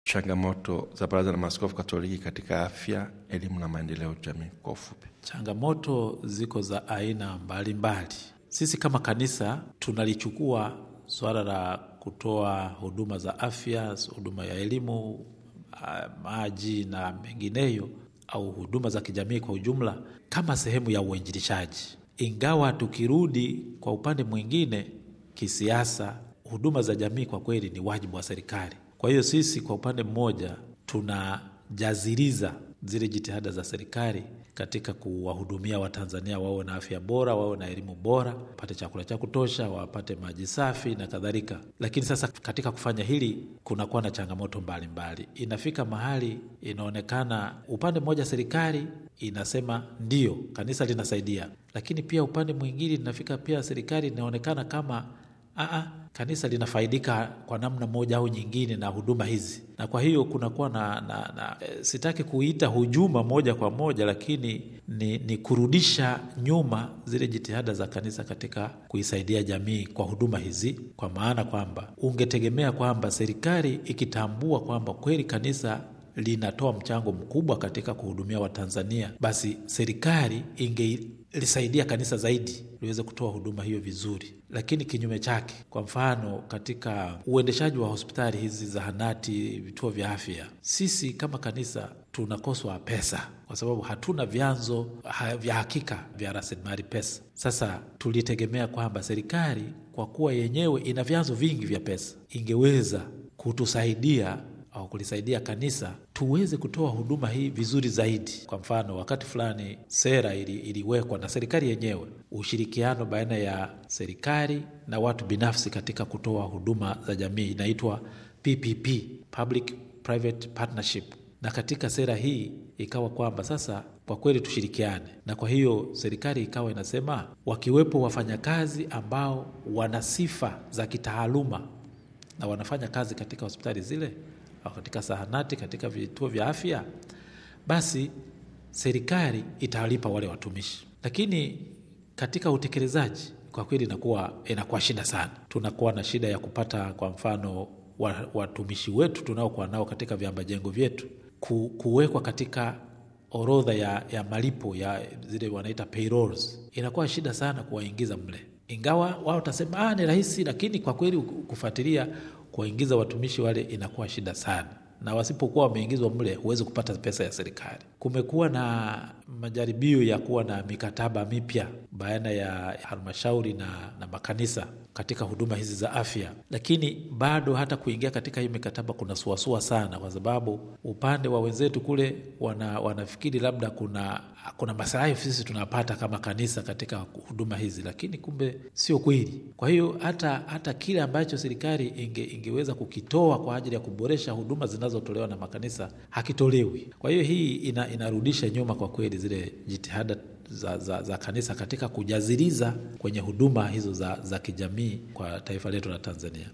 changamoto za Baraza la Maaskofu Katoliki katika afya, elimu na maendeleo jamii kwa ufupi. Changamoto ziko za aina mbalimbali mbali. Sisi kama kanisa tunalichukua suala la kutoa huduma za afya, huduma ya elimu, maji na mengineyo, au huduma za kijamii kwa ujumla kama sehemu ya uinjilishaji, ingawa tukirudi kwa upande mwingine kisiasa, huduma za jamii kwa kweli ni wajibu wa serikali. Kwa hiyo sisi kwa upande mmoja tunajaziliza zile jitihada za serikali katika kuwahudumia Watanzania wawe na afya bora, wawe na elimu bora, wapate chakula cha kutosha, wapate maji safi na kadhalika. Lakini sasa katika kufanya hili kunakuwa na changamoto mbalimbali mbali. Inafika mahali inaonekana upande mmoja serikali inasema ndiyo, kanisa linasaidia, lakini pia upande mwingine inafika pia serikali inaonekana kama aa, kanisa linafaidika kwa namna moja au nyingine na huduma hizi, na kwa hiyo kunakuwa na, na, na e, sitaki kuita hujuma moja kwa moja, lakini ni, ni kurudisha nyuma zile jitihada za kanisa katika kuisaidia jamii kwa huduma hizi, kwa maana kwamba ungetegemea kwamba serikali ikitambua kwamba kweli kanisa linatoa mchango mkubwa katika kuhudumia Watanzania, basi serikali ingelisaidia kanisa zaidi liweze kutoa huduma hiyo vizuri. Lakini kinyume chake, kwa mfano, katika uendeshaji wa hospitali hizi, zahanati, vituo vya afya, sisi kama kanisa tunakoswa pesa kwa sababu hatuna vyanzo ha, vya hakika vya rasilimali pesa. Sasa tulitegemea kwamba serikali kwa kuwa yenyewe ina vyanzo vingi vya pesa ingeweza kutusaidia au kulisaidia kanisa tuweze kutoa huduma hii vizuri zaidi. Kwa mfano, wakati fulani sera ili, iliwekwa na serikali yenyewe, ushirikiano baina ya serikali na watu binafsi katika kutoa huduma za jamii, inaitwa PPP, Public Private Partnership. Na katika sera hii ikawa kwamba sasa kwa kweli tushirikiane, na kwa hiyo serikali ikawa inasema wakiwepo wafanyakazi ambao wana sifa za kitaaluma na wanafanya kazi katika hospitali zile au katika zahanati, katika vituo vya afya, basi serikali itawalipa wale watumishi. Lakini katika utekelezaji kwa kweli inakuwa inakuwa shida sana. Tunakuwa na shida ya kupata kwa mfano watumishi wetu tunaokuwa nao katika viamba jengo vyetu ku, kuwekwa katika orodha ya, ya malipo ya zile wanaita payrolls. Inakuwa shida sana kuwaingiza mle, ingawa wao utasema ah, ni rahisi, lakini kwa kweli kufuatilia kuwaingiza watumishi wale inakuwa shida sana, na wasipokuwa wameingizwa mle huwezi kupata pesa ya serikali. Kumekuwa na majaribio ya kuwa na mikataba mipya baina ya halmashauri na, na makanisa katika huduma hizi za afya, lakini bado hata kuingia katika hii mikataba kuna suasua sana, kwa sababu upande wa wenzetu kule wana, wanafikiri labda kuna kuna maslahi sisi tunapata kama kanisa katika huduma hizi, lakini kumbe sio kweli. Kwa hiyo hata hata kile ambacho serikali inge, ingeweza kukitoa kwa ajili ya kuboresha huduma zinazotolewa na makanisa hakitolewi. Kwa hiyo hii ina, inarudisha nyuma kwa kweli zile jitihada za, za, za kanisa katika kujaziliza kwenye huduma hizo za, za kijamii kwa taifa letu la Tanzania.